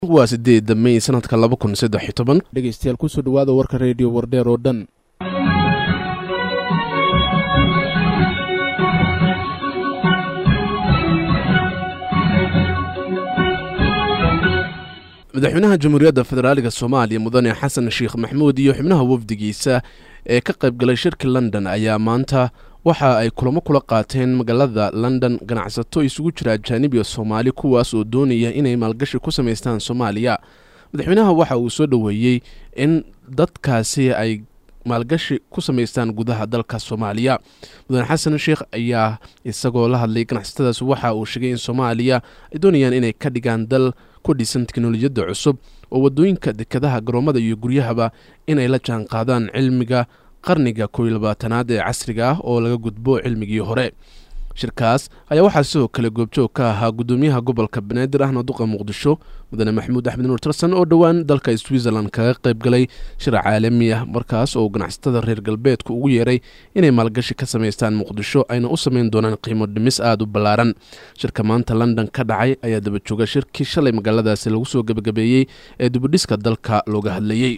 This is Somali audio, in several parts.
waa sideeda may sanadka laba kun saddex iyo toban dhegeystayaal kusoo dhawaada warka reediyo wardheer oo dhan madaxweynaha jamhuuriyadda federaaliga soomaaliya mudane xasan sheekh maxmuud iyo xubnaha wafdigiisa ee ka qayb galay shirka london ayaa maanta waxa ay kulamo kula qaateen magaalada london ganacsato isugu jira ajaanib iyo soomaali kuwaas oo doonaya inay maalgashi ku samaystaan soomaaliya madaxweynaha waxa uu soo dhoweeyey in dadkaasi ay maalgashi ku samaystaan gudaha dalka soomaaliya mudane xasan sheekh ayaa isagoo la hadlay ganacsatadaas waxa uu sheegay in soomaaliya ay doonayaan inay ka dhigaan dal ku dhisan teknolojiyadda cusub oo wadooyinka dekadaha garoomada iyo guryahaba inay la jaan qaadaan cilmiga qarniga kow iyo labaatanaad ee casriga ah oo laga gudbo cilmigii hore shirkaas ayaa waxaa sidoo kale goobjoog ka ahaa gudoomiyaha gobolka banaadir ahna duqa muqdisho mudane maxamuud axmed nuur tarsan oo dhowaan dalka switzerland kaga qayb galay shir caalami ah markaas oo ganacsatada reer galbeedku ugu yeeray inay maalgashi ka samaystaan muqdisho ayna u samayn doonaan qiimo dhimis aada u ballaaran shirka maanta london ka dhacay ayaa daba jooga shirkii shalay magaaladaasi lagu soo gebagabeeyey ee dibudhiska dalka looga hadlayey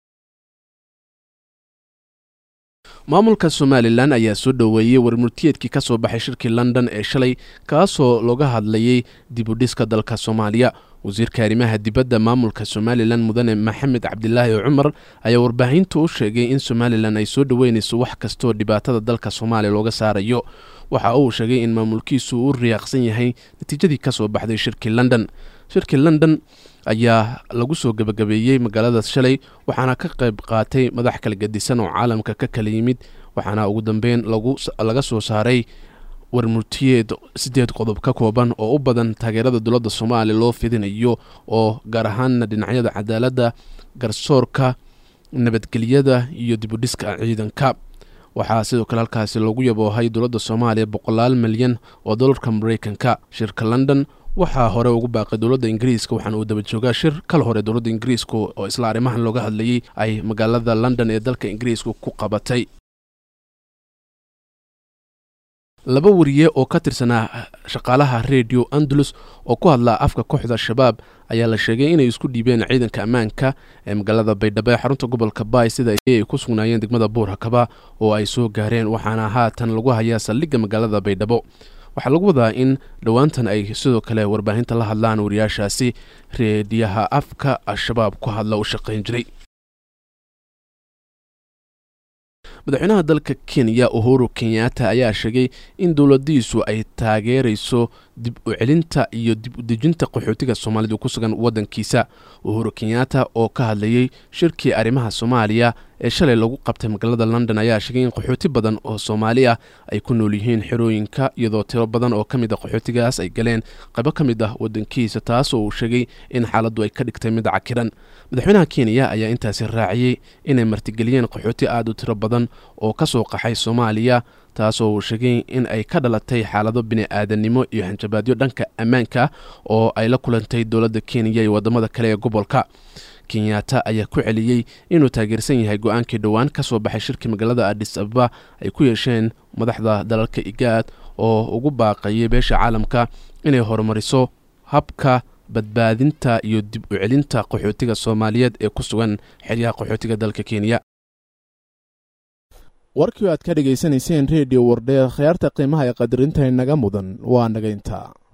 maamulka somalilan ayaa soo dhoweeyey warmurtiyeedkii ka soo baxay shirkii london ee shalay kaasoo looga hadlayey dibudhiska dalka soomaaliya wasiirka arrimaha dibadda maamulka somalilan mudane maxamed cabdilaahi cumar ayaa warbaahintu u sheegay in somalilan ay soo dhoweynayso wax kastoo dhibaatada dalka soomaaliya looga saarayo waxa uu sheegay in maamulkiisu u riyaaqsan yahay natiijadii ka soo baxday shirkii london shirkii london ayaa lagu soo gebagabeeyey magaaladaas shalay waxaana ka qayb qaatay madax kala gedisan oo caalamka ka kala yimid waxaana ugu dambeyn laga soo saaray warmurtiyeed sideed qodob ka kooban oo u badan taageerada dowladda soomaaliya loo fidinayo oo gaar ahaanna dhinacyada cadaaladda garsoorka nabadgelyada iyo dibudhiska ciidanka waxaa sidoo kale halkaasi loogu yaboohay dowladda soomaaliya boqolaal milyan oo dolarka mareykanka shirka london waxaa hore ugu baaqay dowladda ingiriiska waxaana uu daba joogaa shir kal hore dowladda ingiriiska oo isla arrimahan looga hadlayey ay magaalada london ee dalka ingiriiska ku qabatay laba wariye oo ka tirsanaa shaqaalaha redio andalus oo ku hadlaa afka kooxda shabaab ayaa la sheegay inay isku dhiibeen ciidanka ammaanka ee magaalada baydhabo ee xarunta gobolka baay sida ay ku sugnaayeen degmada buurhakaba oo ay soo gaareen waxaana haatan lagu hayaa saldhigga magaalada baydhabo waxaa lagu wadaa in dhowaantan ay sidoo kale warbaahinta la hadlaan wariyaashaasi reediyaha afka al-shabaab ku hadla u shaqayn jiray madaxweynaha dalka kenya uhuru kenyatta ayaa sheegay in dowladiisu ay taageerayso dib u celinta iyo dib u dejinta qaxootiga soomaalidu ku sugan waddankiisa uhuru kenyatta oo ka hadlayey shirkii arrimaha soomaaliya ee shalay lagu qabtay magaalada london ayaa sheegay in qaxooti badan oo soomaali ah ay ku nool yihiin xerooyinka iyadoo tiro badan oo ka mid a qaxootigaas ay galeen qaybo ka mid ah waddankiisa taas oo uu sheegay in xaaladdu ay ka dhigtay mid cakiran madaxweynaha kenya ayaa intaasi raaciyey inay martigeliyeen qaxooti aada u tiro badan oo ka soo qaxay soomaaliya taasoo uu sheegay in ay ka dhalatay xaalado bini-aadannimo iyo hanjabaadyo dhanka ammaanka oo ay la kulantay dowladda kenya iyo waddamada kale ee gobolka kenyatta ayaa ku celiyey inuu taageersan yahay go-aankii dhowaan ka soo baxay shirkii magaalada adis ababa ay ku yeesheen madaxda dalalka igaad oo ugu baaqayay beesha caalamka inay horumariso habka badbaadinta iyo dib u celinta qaxootiga soomaaliyeed ee ku sugan xeryaha qaxootiga dalka kenya warkii aad ka dhegaysanayseen reediyo wardheer khiyaarta qiimaha ee qadarinta inaga mudan waa nagaynta